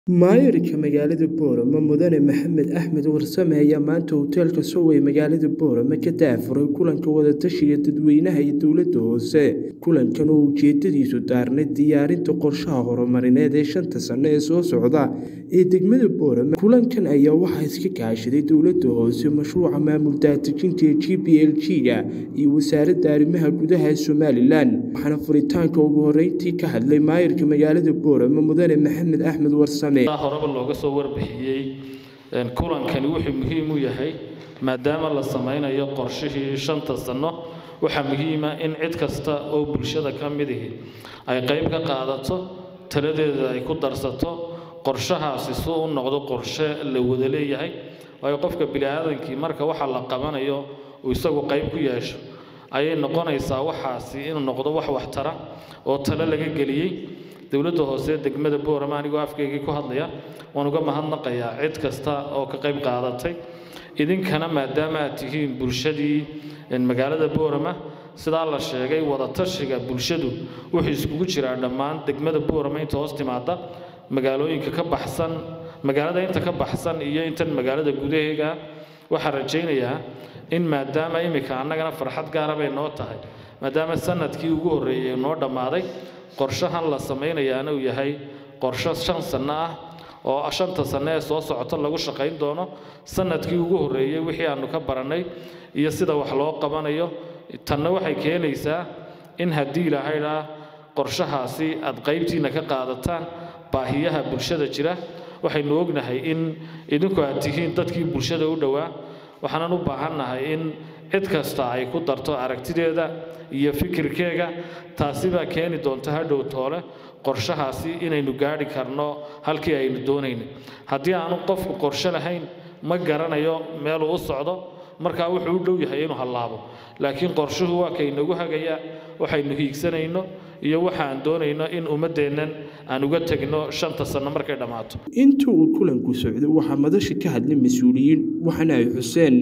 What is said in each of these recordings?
Maayarka magaalada Boorama Mudane Maxamed Axmed Warsame ayaa maanta hoteelka Sowey magaalada Boorama ka daafuray kulanka wada-tashiga dadweynaha iyo dowladda hoose. Kulankan oo ujeedadiisu daarnayd diyaarinta qorshaha horumarineed ee shanta sano ee soo socda ee degmada Boorama. Kulankan ayaa waxaa iska kaashaday dowladda hoose, mashruuca maamul daadejinta ee GPLG-ga iyo wasaaradda arrimaha gudaha ee Somalilan. Waxaana furitaanka ugu horreyntii ka hadlay maayarka magaalada Boorama Mudane Maxamed Axmed Warsame. horeba looga soo warbixiyey kulankani wuxuu muhiim u yahay maadaama la samaynayo qorshihii shanta sano waxaa muhiima in cid kasta oo bulshada ka midihi ay qayb ka qaadato taladeeda ay ku darsato qorshahaasi si u noqdo qorshe la wada leeyahay waayo qofka biniaadankii marka waxa la qabanayo uu isagu qayb ku yeesho ayay noqonaysaa waxaasi inuu noqdo wax waxtara oo talo laga geliyey dowladda hoose degmada boorama anigoo afkaygii ku hadlaya waan uga mahadnaqayaa cid kasta oo ka qayb qaadatay idinkana maadaama aad tihiin bulshadii magaalada boorama sidaa la sheegay wadatashiga bulshadu wuxuu iskugu jiraa dhammaan degmada boorama inta hoos timaada magaalooyinka ka baxsan magaalada inta ka baxsan iyo intan magaalada gudaheega waxaan rajaynayaa in maadaama imika annagana farxad gaara bay noo tahay maadaama sanadkii ugu horreeyey noo dhammaaday qorshahan la samaynayaana uu yahay qorshe shan sanno ah oo shanta sanno ee soo socota lagu shaqayn doono sanadkii ugu horreeyey wixii aanu ka barannay iyo sida wax loo qabanayo tanna waxay keenaysaa in haddii ilahaydhaa qorshahaasi aad qaybtiinna ka qaadataan baahiyaha bulshada jira waxaynu ognahay in idinku aad tihiin dadkii bulshada u dhowaa waxaanan u baahannahay in cid kasta ay ku darto aragtideeda iyo fikirkeega taasi baa keeni doonta hadhow toole qorshahaasi inaynu gaadhi karno halkii aynu doonayna haddii aanu qofku qorshe lahayn ma garanayo meeluu u socdo markaa wuxuu u dhow yahay inuu hallaabo laakiin qorshuhu waa kaynagu hagaya waxaynu hiigsanayno iyo waxaan doonayno in ummaddeennan aan uga tegno shanta sanno markay dhammaato inta uu kulanku socdo waxaa madasha ka hadlay mas-uuliyiin waxaana ay xuseen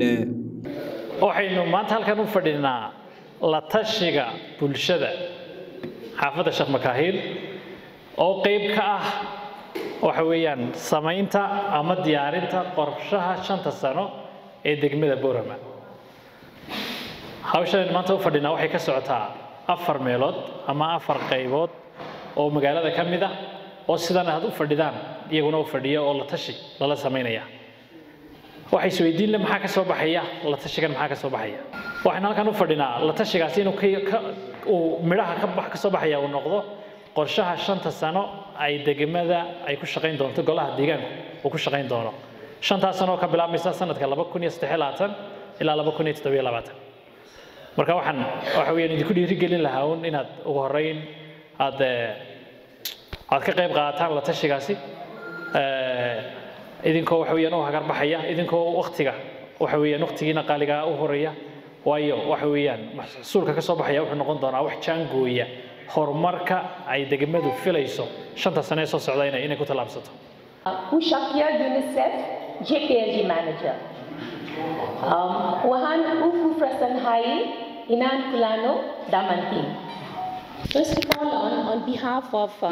waxaynu maanta halkan u fadhinaa la tashiga bulshada xaafadda sheekh makaahiil oo qayb ka ah waxa weeyaan samaynta ama diyaarinta qorshaha shanta sano ee degmada boorama hawshan maanta u fadhinaa waxay ka socotaa afar meelood ama afar qaybood oo magaalada ka mid ah oo sidan aad u fadhidaan iyaguna u fadhiya oo la tashi lala samaynaya waxay isweydiin le maxaa ka soo baxaya la tashigan maxaa ka soo baxaya waxaynu halkan u fadhinaa la tashigaasi inuu uu midhaha ka soo baxaya uu noqdo qorshaha shanta sano ay degmada ay ku shaqayn doonto golaha deegaanku uu ku shaqayn doono shantaas sano oo ka bilaabmaysa sanadka laba kun iyo saddex labaatan ilaa laba kun iyo toddobiyo labaatan marka waxaan waxa weeyaan idinku dhiirigelin lahaa un inaad ugu horreyn aad aad ka qayb qaadataan la tashigaasi idinkoo waxa weeyaan u hagar baxaya idinkoo waqtiga waxa weeyaan waqtigiina qaaligaa u horeeya waayo waxa weeyaan maxsuulka ka soo baxaya wuxuu noqon doonaa wax jaangooya horumarka ay degmadu filayso shanta sane ee soo socda inay inay ku tallaabsato Ushakia UNICEF JPLG Manager. Um, Wahan Uku Prasanhai Inan Kulano Damantin. First of all, on, on behalf of uh,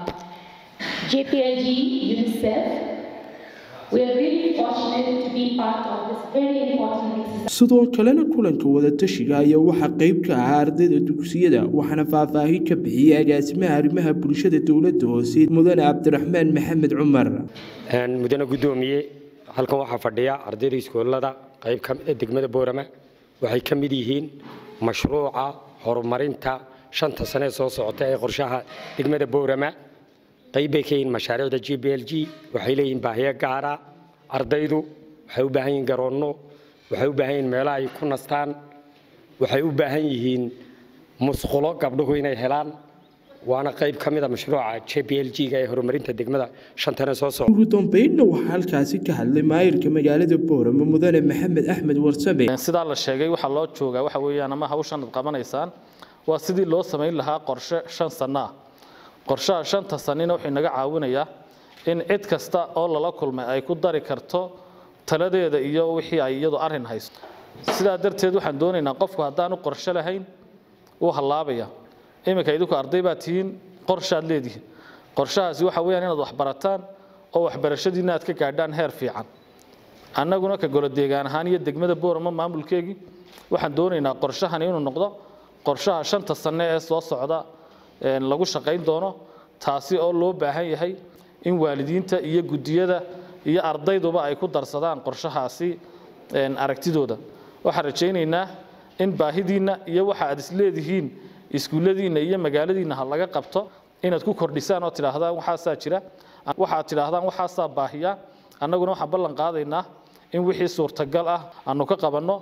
JPLG UNICEF, we are really fortunate to be part of this very important exercise. sidoo kalena kulanka wada-tashiga ayaa waxaa qayb ka ahaa ardayda dugsiyada waxaana faahfaahin ka bixiyey agaasimaha arrimaha bulshada dowladda hoose mudane cabdiraxmaan maxamed cumar mudane guddoomiye halkan waxaa fadhiya ardayda iskoolada qayb ka mid a degmada boorama waxay ka mid yihiin mashruuca horumarinta shanta sane ee soo socota ee qorshaha degmada boorama qayb bay ka yihiin mashaariicda g b l g waxay leeyihiin baahiyo gaara ardaydu waxay u baahan yihiin garoonno waxay u baahan yihiin meelo ay ku nastaan waxay u baahan yihiin musqulo gabdhuhu inay helaan waana qayb ka mid a mashruuca j b l g-ga ee horumarinta degmada shantana soo socda ugu dambeynna waxaa halkaasi ka hadlay maayarka magaalada boorama mudane maxamed axmed warsame sidaa la sheegay waxaa loo joogaa waxa weeyaan ama hawshan ad qabanaysaan waa sidii loo samayn lahaa qorshe shan sanno ah qorshaha shanta sanina wuxuu inaga caawinayaa in cid kasta oo lala kulmay ay ku dari karto taladeeda iyo wixii ay iyadu arrin hayso sidaa darteed waxaan doonaynaa qofku haddaanu qorshe lahayn wuu hallaabaya iminka idinku arday baa tihiin qorshaad leedihiin qorshahaasi waxa weeyaan inaad wax barataan oo waxbarashadiina aad ka gaadhaan heer fiican annaguna ka golo deegaan ahaan iyo degmada boorama maamulkeegii waxaan doonaynaa qorshahan inuu noqdo qorshaha shanta sanne ee soo socda lagu shaqayn doono taasi oo loo baahan yahay in waalidiinta iyo guddiyada iyo ardayduba ay ku darsadaan qorshahaasi aragtidooda waxaan rajaynaynaa in baahidiinna iyo waxa aad isleedihiin iskuulladiinna iyo magaaladiinna ha laga qabto inaad ku kordhisaan oo tidhaahdaan waxaasaa jira waxaad tidhaahdaan waxaasaa baahiya annaguna waxaan ballan qaadaynaa in wixii suurtagal ah aanu ka qabanno